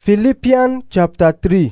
Philippians chapter 3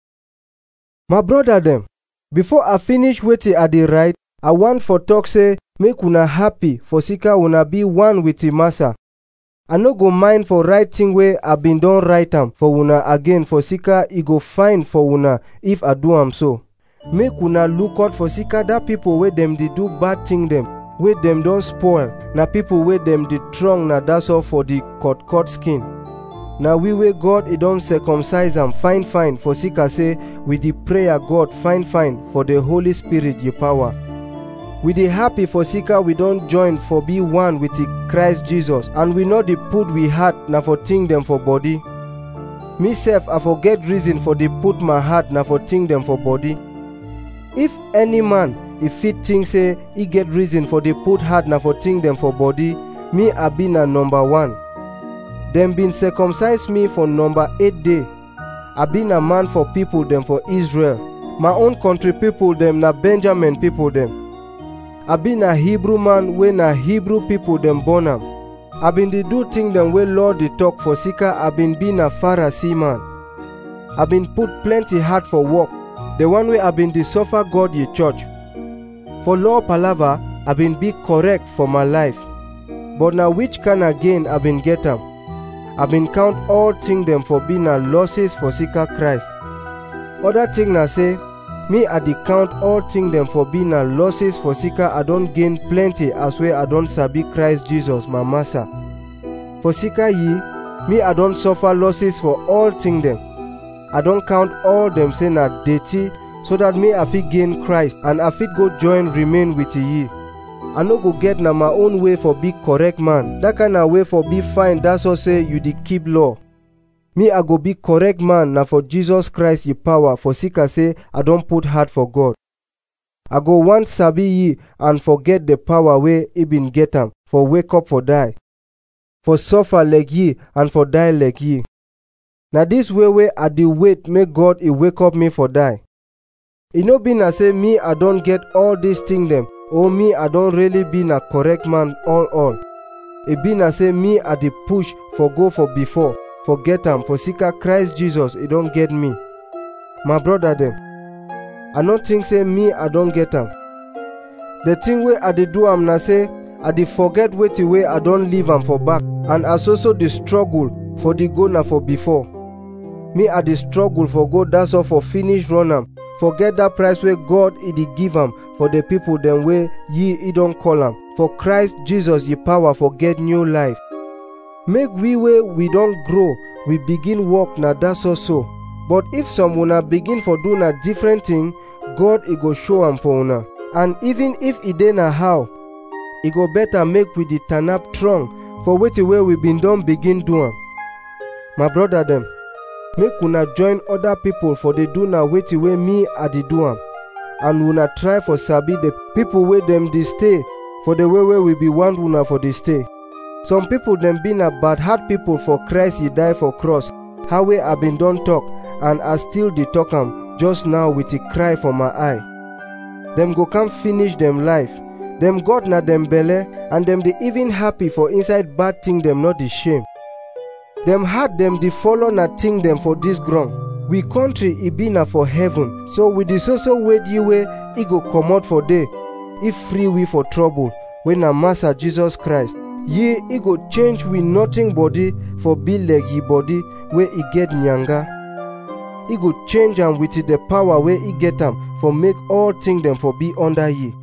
My brother dem, before I finish wetin I dey write, I wan for talk say make una happy for sika una be one with the massa. I no go mind for write thing wey I bin don write am for una again for sika e go fine for una if I do am so. Make una look out for sika dat people wey dem dey do bad thing dem wey dem don spoil na people wey dem dey strong na that's all for the cut cut skin. na we wey god e don circumcise am fine fine for sika say with the prayer god fine fine for the holy spirit ye power we dey happy for sika we don join for be one with the christ jesus and we no dey put we heart na for think dem for body me sef i for get reason for dey put my heart na for think dem for body if any man e fit think say e get reason for dey put heart na for think dem for body me i be na number one dem bin circumcise me for number eight day i be na man for people dem for israel my own country people dem na benjamin people dem i be na hebrew man wey na hebrew people dem born am i bin dey do thing dem wey law dey talk for sika i bin be na pharisee man i bin put plenty heart for work the one wey i bin dey suffer god ye church for law palava i bin be correct for my life but na which kind of gain i bin get am i bin count all thing dem for be na losses for sika christ other thing na say me i dey count all thing dem for be na losses for sika i don gain plenty as wey i don sabi christ jesus my master for sika ye me i don suffer losses for all thing dem i don count all dem say na dirty so that me i fit gain christ and i fit go join remain with ye i no go get na my own way for be correct man dat kind of way for be fine that's all say you dey keep law me i go be correct man na for jesus christ ye power for sika say i don put heart for god i go wan sabi ye and forget the power wey e bin get am for wake up for die for suffer like ye and for die like ye na dis way wey i dey wait make god e wake up me for die e no be na say me i don get all dis thing dem or me i don really be na correct man all all e be na say me i dey push for go for before for get am for sika christ jesus e don get me my brother dem i no think say me i don get am the thing wey i dey do am na say i dey forget wetin wey i don leave am for back and as also dey struggle for the go na for before me i dey struggle for go that's all for finish run am forget dat price wey god e dey give am for the people dem wey ye e don call am for christ jesus ye power for get new life make we wey we don grow we begin work na that's all so but if some una begin for do na different thing god e go show am for una and even if e dey na how e go better make we dey turn up strong for wetin wey we bin don begin do am my brother dem make una join other people for dey do na wetin wey me i dey do am and una try for sabi the people wey dem dey stay for the way wey we be want una for dey stay some people dem be na bad heart people for christ e die for cross how wey i bin don talk and i still dey talk am just now with a cry for my eye dem go come finish dem life dem god na dem belle and dem dey even happy for inside bad thing dem no dey shame dem heart dem dey follow na thing dem for dis ground we country e be na for heaven so we dey so so wait ye wey e go comot for there if free we for trouble wey na master jesus christ ye e go change we nothing body for be like ye body wey e get nyanga e go change am with the power wey e get am for make all thing dem for be under ye